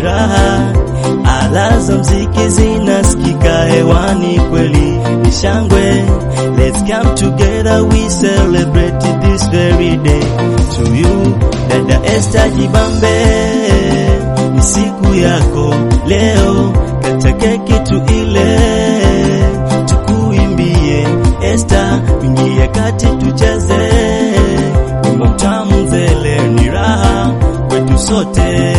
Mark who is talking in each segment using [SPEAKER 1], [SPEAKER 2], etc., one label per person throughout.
[SPEAKER 1] raha, ala za mziki zinasikika hewani, kweli ni shangwe. Let's come together, we celebrate this very day. To you dada Esther Jibambe, ni siku yako leo, kata keki tuile, tukuimbie Esther, ingia kati tucheze wimbo mtamu mzele, ni raha kwetu sote.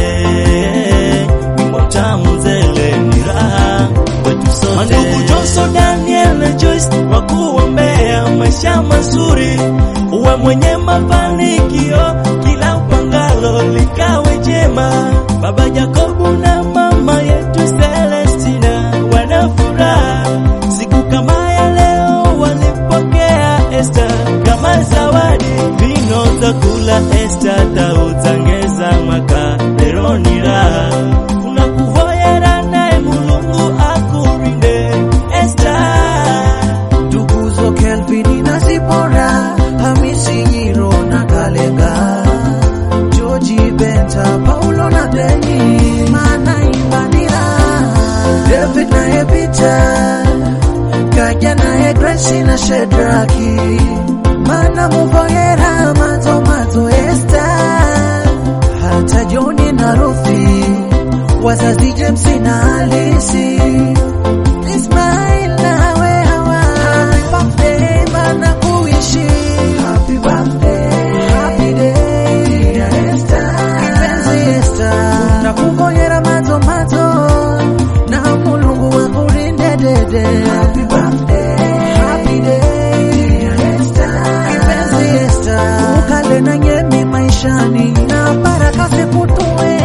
[SPEAKER 1] Wimbo mtamu mzele, ni raha kwetu sote. Mandugu Johnson, Daniel na Joyce wakuombea maisha mazuri, uwe mwenye mafanikio, kila upangalo likawe jema. Baba Jacobu na mama yetu Celestina wana furaha siku kama ya leo, walipokea Esther kama zawadi, vino za kula Esther tautangeza mwaka leroni raha unakuvoyera naye Mulungu akurinde Esther
[SPEAKER 2] Tukuzo Kelvin na Zipora, Hamisi Nyiro na Kalenga, George Benta, Paulo na Deni, Mana Imbanira, David na Epita, Kaja na Grace na Shedraki, Mana Muvoyera, Mato Mato Esther, hata Joni na Ruthi, wazazi James na Alisi, Ismail nawe hawa Happy birthday mana kuishi Happy birthday Happy day Dear Esther Kipenzi Esther Nakungojera mazo mazo Na mulungu wakulinde dede Happy birthday Happy day Dear Esther Kipenzi Esther Ukale na nyemi maishani Na baraka zikutue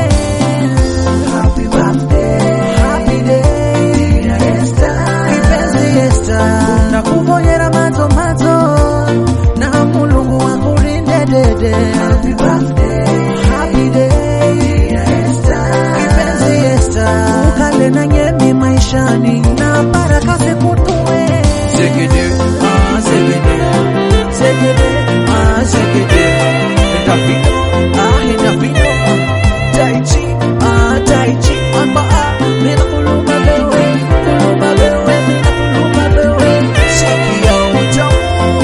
[SPEAKER 2] Happy birthday Happy day Dear Esther Kipenzi Esther Nakuvonyera mazo mazo Na mulungu wakulinde dede Happy birthday Happy day Dear Esther Kipenzi Esther Ukale na nyemi maishani Na baraka zikutue Zegede, ah zegede Zegede, ah zegede Endafino, ah endafino Tai chi, ah tai chi Amba ah, mina kuluma bewe Kuluma bewe, mina kuluma bewe Sikia utamu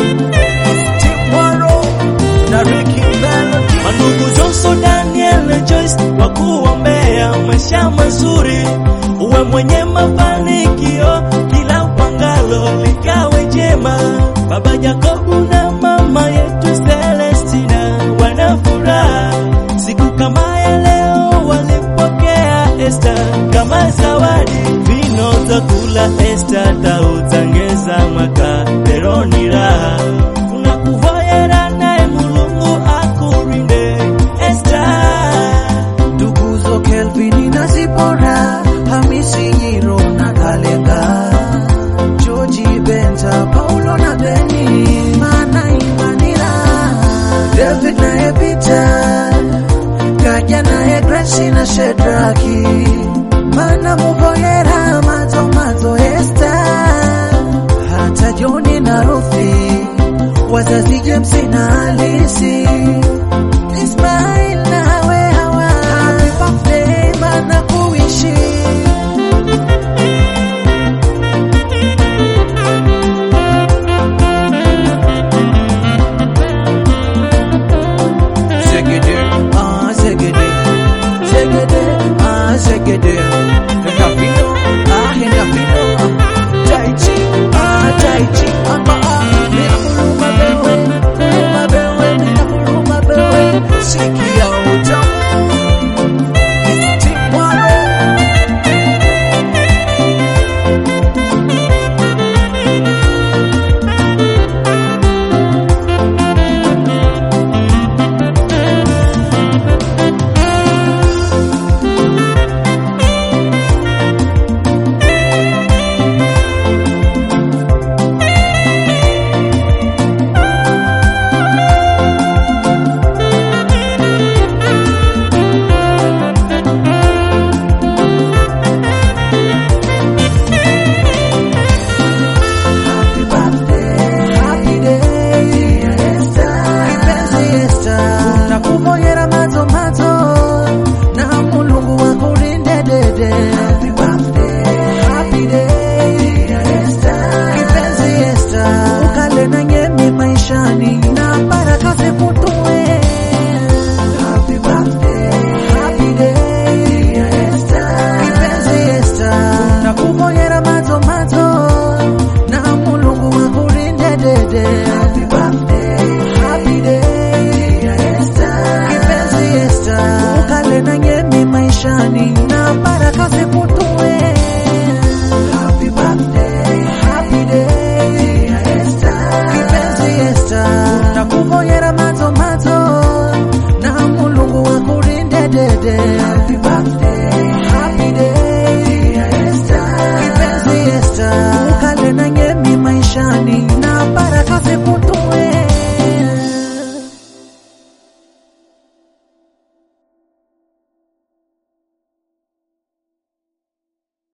[SPEAKER 2] Timwaro Na Ricky Melody
[SPEAKER 1] Mandugu Johnson, Daniel na Joyce wakuombea maisha mazuri, uwe mwenye mafanikio, kila upangalo likawe jema. Baba Jacobu na mama yetu Celestina wana furaha siku kama ya leo, walipokea Esther kama zawadi, vino za kula Esther tautangeza mwaka leroni raha unakuvoyera naye Mulungu akurinde Esther
[SPEAKER 2] Tukuzo Kelvin na Zipora, Hamisi Nyiro na Kalenga, George Benta, Paulo na Beni, Mana Imanira, David na Epita, Kaja na Grace na Shedraki, Mana Muvoyera, Mato Mato Esther, hata Joni na Ruthi, wazazi James na Alisi, Ismail nawe hawa Happy birthday mana kuishi Zegede, ah zegede Zegede, ah zegede Endafino, ah endafino Tai chi, ah tai chi Amba ah, mina kuluma bewe Kuluma bewe, mina kuluma bewe Sikia utamu Timwaro na baraka zikutu